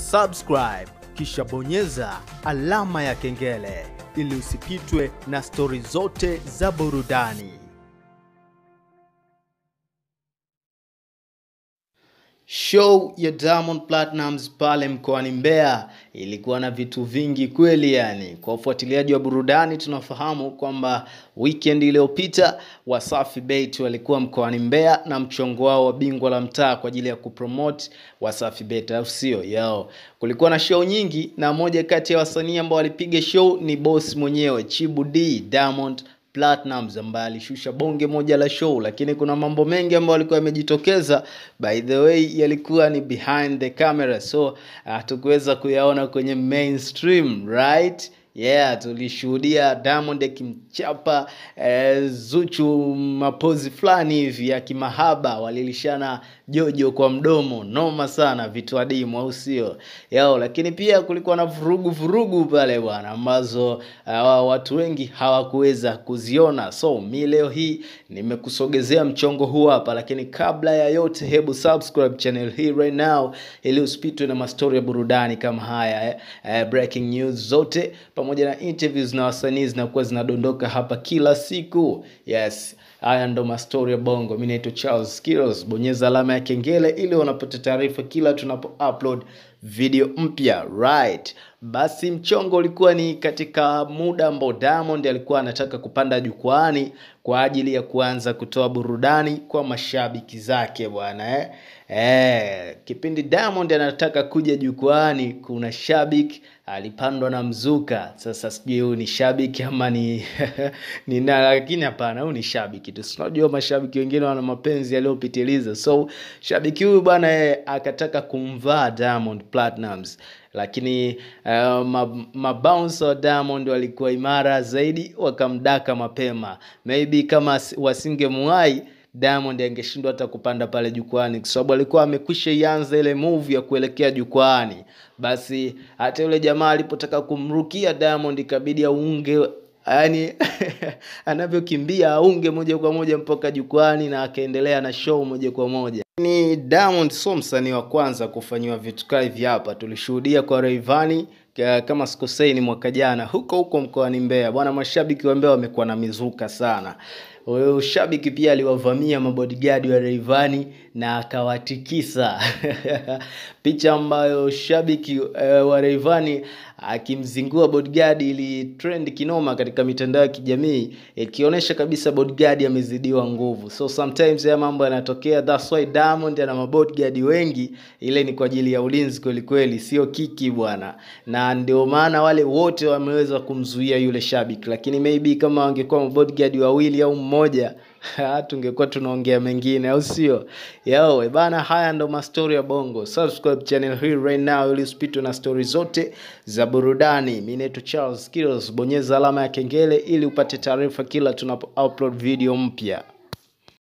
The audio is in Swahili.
subscribe kisha bonyeza alama ya kengele ili usipitwe na stori zote za burudani. Show ya Diamond Platnumz pale mkoani Mbeya ilikuwa na vitu vingi kweli. Yani, kwa ufuatiliaji wa burudani tunafahamu kwamba weekend iliyopita Wasafi Bet walikuwa mkoani Mbeya na mchongo wao wa bingwa la mtaa kwa ajili ya kupromote Wasafi Bet, au sio? Yao kulikuwa na show nyingi, na moja kati ya wasanii ambao walipiga show ni boss mwenyewe Chibu D Diamond Platnumz ambaye alishusha bonge moja la show, lakini kuna mambo mengi ambayo yalikuwa yamejitokeza. By the way, yalikuwa ni behind the camera, so hatukuweza uh, kuyaona kwenye mainstream right? Yeah, tulishuhudia Diamond akimchapa eh, Zuchu mapozi fulani hivi ya kimahaba, walilishana jojo kwa mdomo, noma sana, vitu adimu, au sio? Yao, lakini pia kulikuwa na vurugu vurugu pale bwana, ambazo uh, watu wengi hawakuweza kuziona. So mi leo hii nimekusogezea mchongo huu hapa, lakini kabla ya yote, hebu subscribe channel hii right now ili usipitwe na mastori ya burudani kama haya eh, eh, breaking news zote pamoja na interviews na wasanii zinakuwa zinadondoka hapa kila siku. Yes, haya ndo mastori ya bongo. Mi naitwa Charles Skills. Bonyeza alama ya kengele ili unapata taarifa kila tunapo upload video mpya right. Basi mchongo ulikuwa ni katika muda ambao Diamond alikuwa anataka kupanda jukwaani kwa ajili ya kuanza kutoa burudani kwa mashabiki zake bwana eh. Eh, kipindi Diamond anataka kuja jukwaani, kuna shabiki alipandwa na mzuka. Sasa sijui huyu ni shabiki ama ni ni na, lakini hapana, huyu ni shabiki tu. Unajua mashabiki wengine wana mapenzi yaliyopitiliza, so shabiki huyu bwana eh, akataka kumvaa Diamond Platnumz lakini uh, mabounce wa Diamond walikuwa imara zaidi, wakamdaka mapema. Maybe kama wasingemwahi Diamond angeshindwa hata kupanda pale jukwani, kwa sababu alikuwa amekwisha ianza ile move ya kuelekea jukwani. Basi hata yule jamaa alipotaka kumrukia Diamond ikabidi aunge yani anavyokimbia aunge moja kwa moja mpaka jukwani na akaendelea na show moja kwa moja. Ni Diamond sio msanii wa kwanza kufanyiwa vitu kama hivi hapa. Tulishuhudia kwa Rayvanny kama sikosei ni mwaka jana huko huko mkoani Mbeya. Bwana, mashabiki wa Mbeya wamekuwa na mizuka sana. Huyo shabiki pia aliwavamia mabodyguard wa Rayvanny na akawatikisa picha ambayo shabiki uh, wa Rayvanny akimzingua bodyguard ili trend kinoma katika mitandao ya kijamii ikionyesha kabisa bodyguard amezidiwa nguvu. So sometimes haya mambo yanatokea, that's why Diamond ana mabodyguard wengi. Ile ni kwa ajili ya ulinzi kweli kweli, sio kiki bwana, na ndio maana wale wote wameweza kumzuia yule shabiki, lakini maybe kama wangekuwa mabodyguard wawili au mmoja tungekuwa tunaongea mengine, au sio? Yo bana, haya ndo mastori ya bongo. Subscribe channel hii right now ili usipitwe na stori zote za burudani. Mimi naitwa Charles Skills, bonyeza alama ya kengele ili upate taarifa kila tunapo upload video mpya.